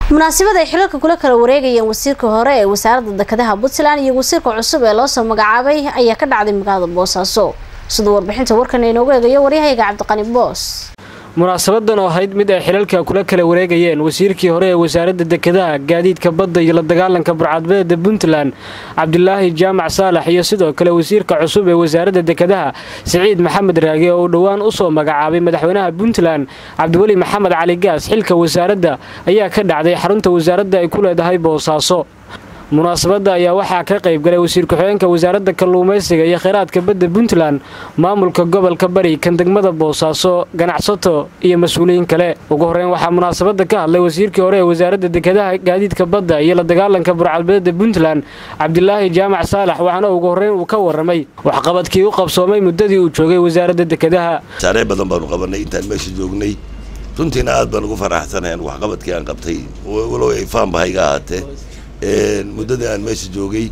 munaasabad ay xilalka kula kala wareegayeen wasiirka hore ee wasaaradda dekedaha puntland iyo wasiirka cusub ee loosoo magacaabay ayaa ka dhacday magaalada boosaaso siduu warbixinta warkan inoogu eegayo waryahayga cabdiqani boos munaasabadan oo ahayd mid ay xilalka kula kala wareegayeen wasiirkii hore ee wasaaradda dekedaha gaadiidka badda iyo la dagaalanka burcadbadeeda puntland cabdilaahi jaamac saalax iyo sidoo kale wasiirka cusub ee wasaaradda dekedaha siciid maxamed raage oo uu dhowaan usoo magacaabay madaxweynaha puntland cabdiweli maxamed cali gaas xilka wasaaradda ayaa ka dhacday xarunta wasaaradda ay ku leedahay boosaaso munaasabadda ayaa waxaa ka qayb galay wasiir ku-xigeenka wasaaradda kalluumaysiga iyo kheyraadka badda puntland maamulka gobolka bari kan degmada boosaaso ganacsato iyo mas-uuliyiin kale ugu horreyn waxaa munaasabadda ka hadlay wasiirkii hore ee wasaaradda dekedaha gaadiidka badda iyo la dagaalanka burcadbadeeda puntland cabdilaahi jaamac saalax waxaana ugu horreyn uu ka warramay waxqabadkii u qabsoomay muddadii uu joogay wasaaradda dekedaha mashaariic badan baanu qabanay intaan meesha joognay runtiina aad baan ugu faraxsanayn waxqabadkii aan qabtay walow ay faanba hayga ahaatee muddadii aan meesha joogay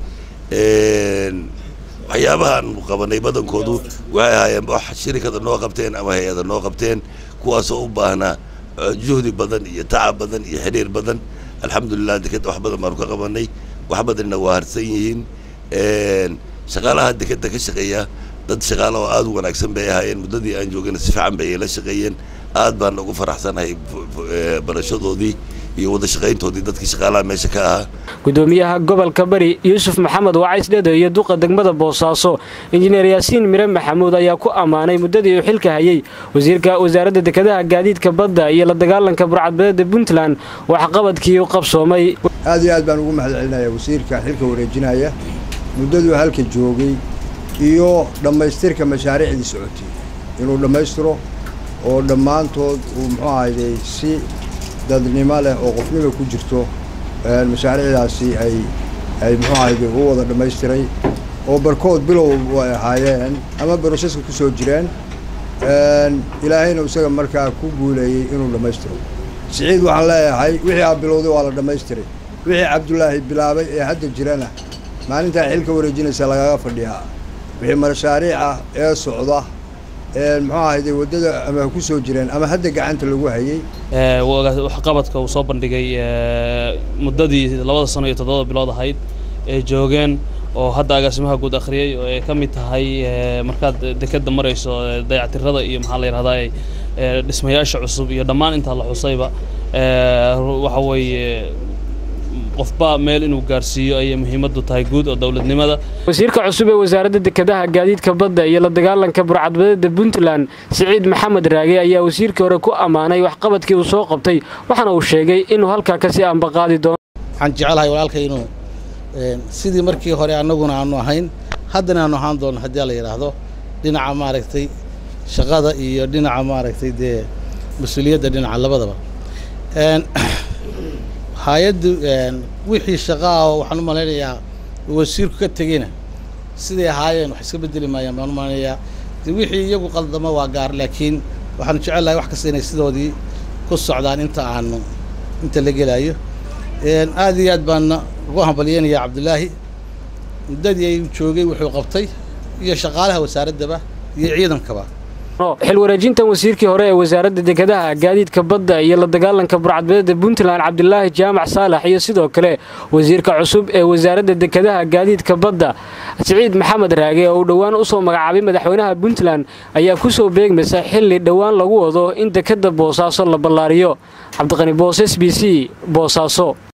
waxyaabaha aan qabanay badankoodu waxay ahaayeen wax shirikada noo qabteen ama hay-ada noo qabteen kuwaasoo u baahnaa juhdi badan iyo tacab badan iyo xiriir badan alxamdulilah dekeda wax badan baanu ka qabanay wax badanna waa harsan yihiin shaqaalaha dekeda ka shaqeeya dad shaqaala oo aada u wanaagsan bay ahaayeen muddadii aan joogayna si fiican bay la shaqeeyeen aad baan ugu faraxsanahay barashadoodii iyo wada shaqayntoodii dadkii shaqaalaha meesha ka ahaa gudoomiyaha gobolka bari yuusuf maxamed wacays dhede iyo duqa degmada boosaaso injineer yaasiin mire maxamuud ayaa ku ammaanay muddadii uu xilka hayay wasiirka wasaaradda dekedaha gaadiidka badda iyo la dagaalanka burcadbadeeda puntland waxqabadkii u qabsoomay aad iyo aad baan ugu mahad celinaya wasiirka xilka wareejinaya muddaduu halka joogay iyo dhammaystirka mashaariicdii socotay inuu dhammaystiro oo dhammaantood uu muxuu ahayday si dadnimo leh oo qofnima ku jirto mashaariicdaasi ay ay muxuu ahayday u wada dhammaystiray oo barkood bilow ay ahaayeen ama broseska ku soo jireen ilaahayna isaga markaa ku guuleeyey inuu dhammaystiro siciid waxaan leeyahay wixii aa bilowday waa la dhammaystiray wixii cabdulaahi bilaabay ee hadda jirana maalintaa xilka wareejinaysa lagaga fadhiyaa wixii mashaariic ah ee socda muxuu ahayde waddada ama ku soo jireen ama hadda gacanta lagu hayay waxqabadka uu soo bandhigay muddadii labada sano iyo toddoba bilood ahayd ee joogeen oo hadda agaasimaha guud akhriyey oo ay ka mid tahay markaad dekeda marayso dayactirada iyo maxaa la yidhahdaa dhismayaasha cusub iyo dhammaan intaa la xusayba waxa weeye qofba meel inuu gaarsiiyo ayay muhiimaddu tahay guud oo dowladnimada wasiirka cusub ee wasaaradda dekedaha gaadiidka badda iyo la dagaalanka burcadbadeeda puntland siciid maxamed raage ayaa wasiirkii hore ku ammaanay waxqabadkii uu soo qabtay waxaana uu sheegay inuu halkaa kasii ambaqaadi doono waxaan jecelahay walaalkay inuu sidii markii hore annaguna aanu ahayn haddana aanu ahaan doono haddii la yidhaahdo dhinaca maaragtay shaqada iyo dhinaca maaragtay dee mas-uuliyadda dhinaca labadaba hay-addu wixii shaqaa waxaan u malaynayaa wasiirku ka tegeyna siday ahaayeen wax iska bedeli maayaan baan u malaynayaa de wixii iyagu qaldamo waa gaar laakiin waxaanu jecellahay wax kasta inay sidoodii ku socdaan inta aanu inta la gelaayo aad iyo aad baana ugu hambalyeynayaa cabdulaahi muddadii ay joogay wuxuu qabtay iyo shaqaalaha wasaaraddaba iyo ciidankaba xil wareejintan wasiirkii hore ee wasaaradda dekedaha gaadiidka badda iyo la dagaalanka burcadbadeeda puntland cabdilaahi jaamac saalax iyo sidoo kale wasiirka cusub ee wasaaradda dekedaha gaadiidka badda siciid maxamed raage oo uu dhowaan usoo magacaabay madaxweynaha puntland ayaa kusoo beegmaysa xilli dhowaan lagu wado in dekeda boosaaso la ballaariyo cabdiqani boos s b c boosaaso